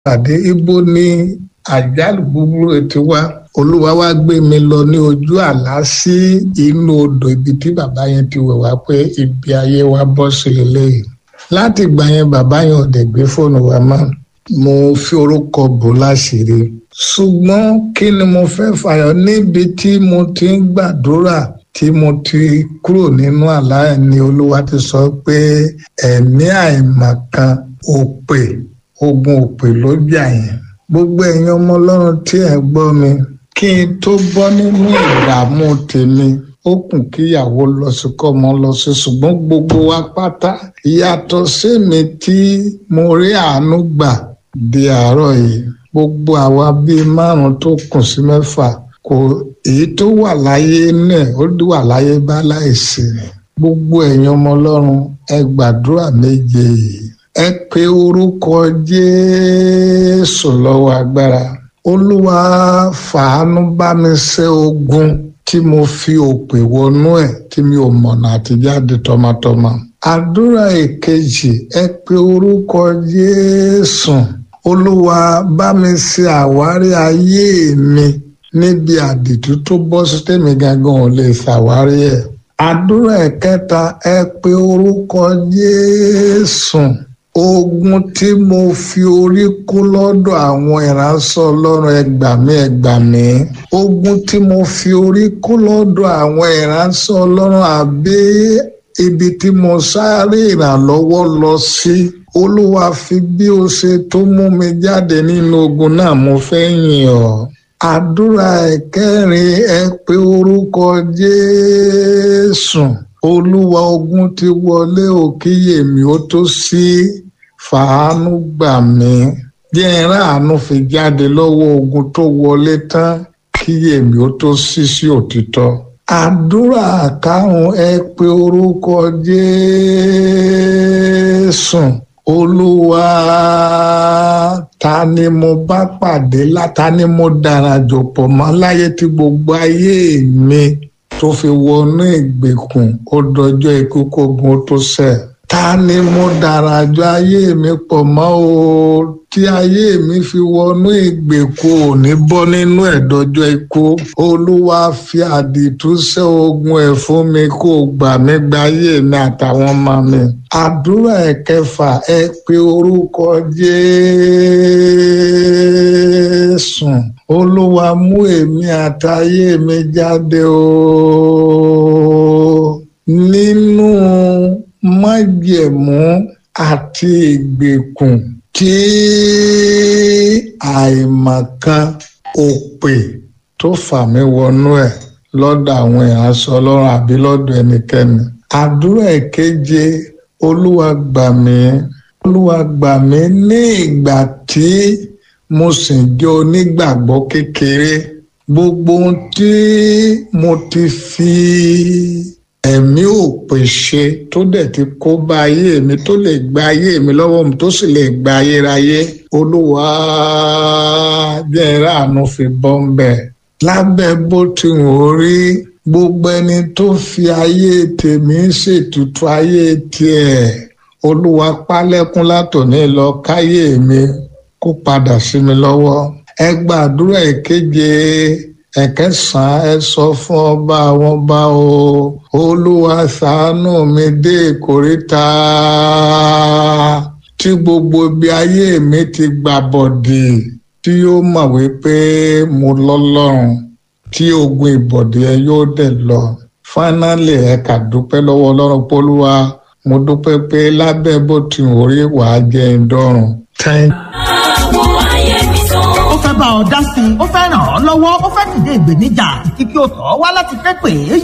pàdé ibo ní àjálù búburú ti wá olúwa wá gbé mi lọ ní ojú àlá sí inú odò ibi tí bàbá yẹn ti wẹ̀ wá pé ibi ayé wa bọ́ sí eléyìí láti ìgbà yẹn bàbá yẹn ò dẹ̀ gbé fóònù wa mọ́ mo fi orúkọ bò láṣìírí ṣùgbọ́n kí ni mo fẹ́ fàyọ níbi tí mo ti ń gbàdúrà tí mo ti kúrò nínú àlá ẹ̀ ni olúwa ti sọ pé ẹ̀mí àìmọ̀kan òpè ogun òpè ló jà yẹn gbogbo ẹ̀yin ọmọ ọlọ́run tí ẹ̀ gbọ́ mi kí n tó bọ́ nínú ìdààmú tèmi ó kùn kíyàwó lọ sí kọ́mọ lọ sí ṣùgbọ́n gbogbo wa pátá ìyàtọ̀ sẹ́mi tí mo rí àánú gbà di àárọ̀ yìí gbogbo àwa bíi márùn tó kùn sí mẹ́fà kò èyí tó wà láyé náà ó wà láyé bá láìsí gbogbo ẹ̀yin ọmọ ọlọ́run ẹ gbàdúrà méje yìí ẹ pe orúkọ jésù lọ́wọ́ agbára olúwa fàánú bá mi ṣẹ́ ogun tí mo fi òpè wọnú ẹ̀ tí mi ò mọ̀nà àtijáde tọmọtọmọ àdúrà èkejì ẹ pe orúkọ jésù olúwa bá mi ṣe àwárí ayé mi níbi àdìtú tó bọ́ sí tèmi gangan ò lè ṣàwárí ẹ̀ àdúrà ẹ̀kẹta ẹ pe orúkọ jésù ogun tí mo fi orí kó lọ́dọ̀ àwọn ìránṣẹ́ ọlọ́run ẹgbàmí ẹgbàmí ogun tí mo fi orí kó lọ́dọ̀ àwọn ìránṣẹ́ ọlọ́run àbí ibi tí mo sáré ìrànlọ́wọ́ lọ sí olúwa fi bí o ṣe tó mú mi jáde nínú ogun náà mo fẹ́ yìn ọ́ àdúrà ẹ̀kẹrin ẹ pé orúkọ jésù olúwa ogun ti wọlé òkìyè mi ó tó sí fàánú gbà mí jẹ́ ẹ̀rán àánú fi jáde lọ́wọ́ ogun tó wọlé tán kíyè mi ó tó sí sí òtítọ́ àdúrà karùn ẹ pé orúkọ jésù olúwa ta ni mo bá pàdé láta ni mo darajọ pọ̀ mọ́ láyé tí gbogbo ayé mi tó fi wọnú ìgbèkùn ó dọjọ́ ikú kógun ó tó ṣẹ ta ni mo darajọ ayé mi pọ̀ mọ́ o tí ayé mi fi wọnú ìgbèkùn ò ní bọ́ nínú ẹ̀dọ́jọ́ ikú olúwa fi àdìtú ṣẹ́ ogun ẹ̀ fún mi kó gbà mí gba ayé mi àtàwọn ọmọ mi àdúrà ẹ̀kẹfà ẹ pé orúkọ jésù olúwa mú èmi àtayé mi jáde o nínú májẹ̀mú àti ìgbèkùn tí àìmọ̀kan òpè tó fà mí wọnú ẹ̀ lọ́dọ̀ àwọn ìránṣẹ́ ọlọ́run àbí lọ́dọ̀ ẹnikẹ́ni àdúrà ìkeje olúwa gbà mí olúwa gbà mí ní ìgbà tí mo sì jẹ́ onígbàgbọ́ kékeré gbogbo ohun tí mo ti fi ẹ̀mí òpè ṣe tó dẹ̀ ti kó bá ayé mi tó lè gba ayé mi lọ́wọ́ mi tó sì lè gba ayérayé olúwa jẹ́ ìráàánú fi bọ́ ń bẹ̀ lábẹ́ bó ti wò ó rí gbogbo ẹni tó fi ayé tèmi ṣètùtù ayé tiẹ̀ olúwa pálẹ́kún látòní lọ káyé mi kó padà sí mi lọ́wọ́ ẹ gbàdúrà ìkeje ẹ̀kẹsàn ẹ sọ fún ọba àwọn ọba o olúwa ṣàánú mi dé ìkóríta tí gbogbo ibi ayé mi ti gbà bọ̀dì tí yóò mọ̀ wípé mo lọ́lọ́run tí ogun ìbọ̀dì ẹ yóò dẹ̀ lọ fánálì ẹ kà dúpẹ́ lọ́wọ́ ọlọ́run pólúwa mo dúpẹ́ pé lábẹ́ bó ti wò rí wàá jẹ́ ìdọ́rùn. thank ó fẹ́ bá ọ dá sí i ó fẹ́ ràn ọ́ lọ́wọ́ ó fẹ́ dìde ìgbèníjà kíkí ó tọ́ wá láti fẹ́ pè é